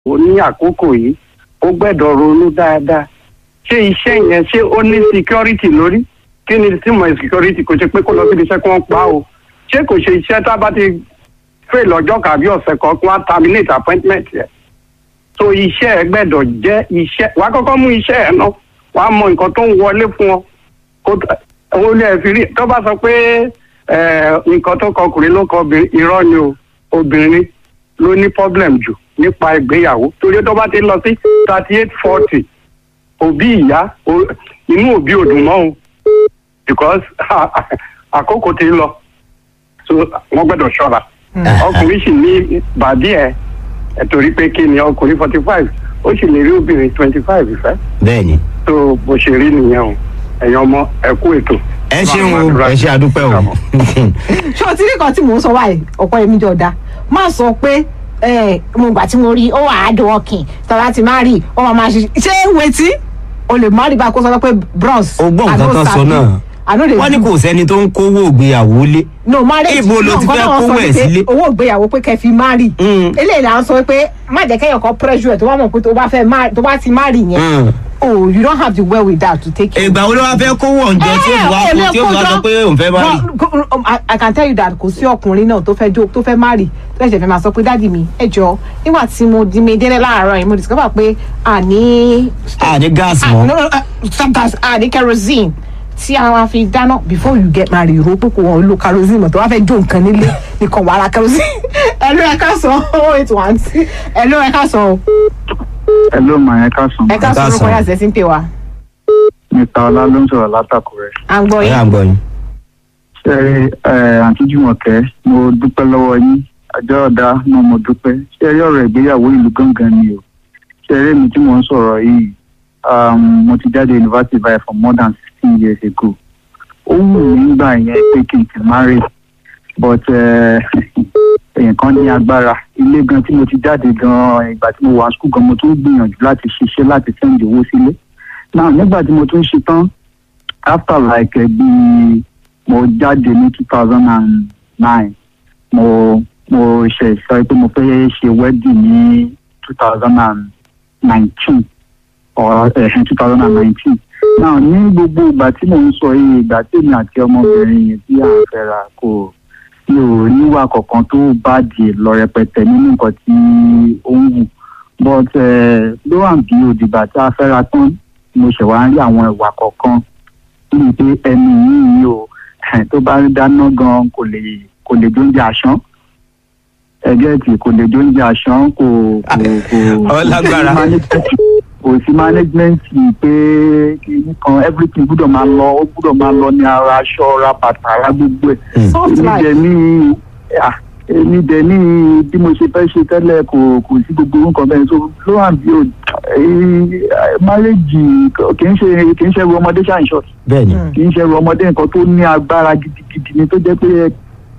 ó ní àkókò yìí ó gbẹ́dọ̀ ronú dáadáa ṣé iṣẹ́ yẹn ṣé ó ní security lórí kí ni símọ̀ security kò ṣe pé kó lọ síbi iṣẹ́ kí wọ́n pa o ṣé kò ṣe iṣẹ́ tá a bá ti fail lọ́jọ́ kàbí ọ̀sẹ̀ kan kí wọ́n terminate appointment yẹn so iṣẹ́ ẹ gbẹ́dọ̀ jẹ́ iṣẹ́ wàá kọ́kọ́ mú iṣẹ́ ẹ náà wàá mọ nǹkan tó ń wọlé fún ọ kó owó lè fi rí tó bá sọ pé nǹkan tó kọ ọkùnrin ló kọ obìnrin irọ́ ni o obìnrin ló ní problem jù nípa ìgbéyàwó torí tó bá ti lọ sí thirty eight forty òbí ìyá inú òbí ò dùn mọ́ o because àkókò ti lọ so wọ́n gbọ́dọ̀ ṣọ́ra ọkùnrin sì ní bàbí ẹ̀ torí pé kí ni ọkùnrin forty five ó sì lè rí obìnrin twenty five ìfẹ́. bẹ́ẹ̀ni. tó bó ṣe rí nìyẹn o ẹ̀yin ọmọ ẹ kú ètò. ẹ ṣeun o ẹ ṣe àdúpẹ́ o. ṣé o ti rí kan tí mò ń sọ báyìí ọ̀pọ̀ èmi jọ da má sọ pé mo gbà tí mo rí ó wà á dùn ọkìn tọ́lá ti má rí ó máa máa ṣe ṣé wetí o lè má rí bá a kó sọ pé bros. o gbọ́ nǹkan tán sọ náà wọ́n ní kò sẹ́ni tó ń kówó ìgbéyàwó lé. no marriage ibo ló ti fẹ́ kówó ẹ̀ sílé. owó ìgbéyàwó pé kẹ́ fi má rí. eléyìí là ń sọ pé má jẹ́ kẹ́yọ̀ kan pressure tó bá mọ̀ pé tó bá fẹ́ tó bá ti má rí yẹn. oh you don't have the well with that to take care. ìgbà wo ló wá fẹ́ kówó ọ̀njẹ tí ó wá kó tí ó wá sọ pé òun fẹ́ má rí. i can tell you that kò sí ọkùnrin náà tó fẹ́ jó tó fẹ́ má rí tó fẹ́ fẹ́ máa sọ pé dáàdi mi ẹ jọ nígbà tí mo di mi délé láàárọ̀ yìí mo discover pé àní. àní gáàsì mọ́. stop gas àní kerosene tí a máa fi dáná before you get married ro pé kò wọ́n lo kerosene mọ̀ tó wá fẹ́ jó nǹkan nílé nìkan wàrà kerosene ẹ̀lú ẹ̀ka sọ oh eight one two ẹ̀lú ẹ̀ka sọ. ẹ̀lú mà ẹ̀ka sọ. ẹ̀ka sọ orúkọ yà sẹ́sìn pé wa. mr ọlá ló ń sọ̀rọ̀ látàkùrẹ́. à ń gbọ́ yín. à ń gbọ́ yín. ṣe àǹtí jùmọ̀kẹ́ mo dúpẹ́ lọ́wọ́ yín àjọ ọ̀dà náà mo dúpẹ́ ṣe eré ọ̀rọ̀ ìgbéyàwó ìlú gangan ni o ṣe eré mi tí mò ń sọ̀rọ̀ yìí mo ti jáde university by for more than sixteen years ago ó wù mí nígbà yẹn pé kí n ti marry but èèyàn kan ní agbára ilé gan tí mo ti jáde gan ìgbà tí mo wà school gan mo tún gbìyànjú láti ṣiṣẹ́ láti sẹ́ǹdì owó sílé now nígbà tí mo tún ṣe tán after like bí mo jáde ní two thousand and nine mo mo ṣe sọ pé mo fẹ́ ṣe wedding ní two thousand and nineteen or two thousand and nineteen náà ní gbogbo ìgbà tí mò ń sọ yìí ìgbà tí èmi àti ọmọbìnrin yìí tí à ń fẹ́ra kò mi ò níwà kankan tó bá di lọ rẹpẹtẹ nínú nǹkan tí ó ń wù but ló wà bí òdìgbà tí a fẹ́ra tán mo ṣẹ̀ wá ń rí àwọn ìwà kọ̀ọ̀kan bíi pé ẹni yìí o tó bá ń dáná gan kò lè kò lè jóúnjẹ àṣán ẹgẹ́tì kò lè jóúnjẹ àṣán kò kò ọlágbára kò sí management pé kìíní kan everything gbúdọ̀ máa lọ ó gbúdọ̀ máa lọ ní ara aṣọ ra bàtà ara gbogbo ẹ̀. èmi dẹ̀ ní èmi dẹ̀ ní bí mo ṣe fẹ́ ṣe tẹ́lẹ̀ kò kò sí gbogbo nǹkan bẹ́ẹ̀ so ló hàn bí o marriage kì í ṣe kì í ṣe ru ọmọdé ṣáà short bẹ́ẹ̀ni kì í ṣe ru ọmọdé nǹkan tó ní agbára gidigidi ni tó jẹ́ pé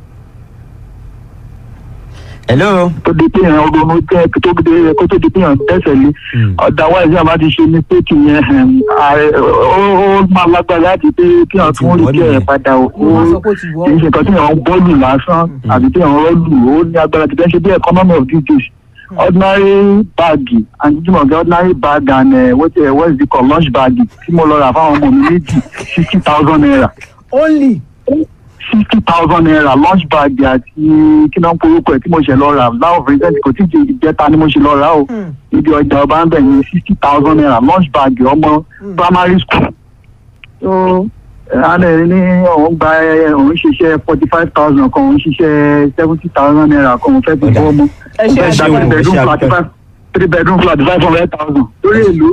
hello. tó di pé èèyàn ronú jẹ́ tó di kó tó di pé èèyàn tẹ̀sẹ̀ lé otherwise àbá ti ṣe mistake yẹn ó máa lágbára láti pé kí èèyàn tún rí jẹ́ ẹ̀ padà ó kì í ṣe nǹkan tí èèyàn ń bọ́ọ̀lù lásán àbí tí èèyàn rọ́ọ̀lù ó ní agbára ti fẹ́ ṣe bí economy of these days ordinary bag and jimoh ordinary bag and uh, what, uh, what is it called lunch bag tí mo lọ rà fáwọn ọmọ mi méjì sixty thousand naira. only sixty thousand naira lunch bag àti kí náà ń porúkọ ẹ tí mo ṣe lọ rà láwọn present kò tí ì jẹta ni mo ṣe lọ rà o ibi ọjà ọba ń bẹ̀ ní sixty thousand naira lunch bag ọmọ primary school. so àná ẹ ní òun gba òun ṣiṣẹ́ forty five thousand kan òun ṣiṣẹ́ seventy thousand naira kan òun fẹ́ fi bọ́ ọmọ. ẹ ṣe òun fẹ́ gba three bedroom flat five three bedroom flat five hundred thousand lórí èlò.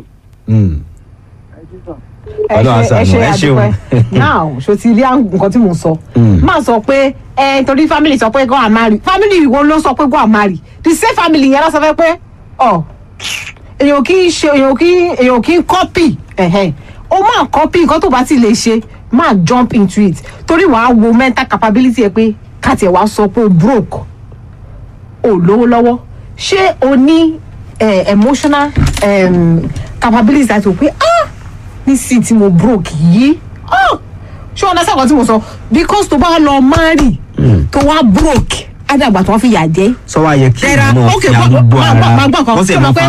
ẹ ṣe ẹ ṣe àdúpẹ́ now ṣo ti rí nǹkan tí mo sọ máa sọ pé ẹ torí family sọ pé go and marry family wo ló sọ pé go and marry the same family yẹn lọ sọ fẹ́ pé ọ èèyàn kì í ṣe èèyàn kì í èèyàn kì í copy ó máa copy nǹkan tó bá ti lè ṣe máa jump into it torí wàá wo mental capability ẹ pé káàtì ẹ wàá sọ pé o broke o lówó lọ́wọ́ ṣé o ní emotional um, capability àti o pé ah nísìnyí tí mo broke yìí ṣé ọ̀nà sẹ́kọ̀ọ́ tí mo sọ because tó bá lọ marry tó wá broke ádàgbà tí wọ́n fi yà jẹ́ sọ wá yẹ kí There are- ìmọ̀ okay, fi ma- arúgbó ma- ma- ara ma gbọ́ kan. wọ́n sì Ṣé o máa mọ̀ pé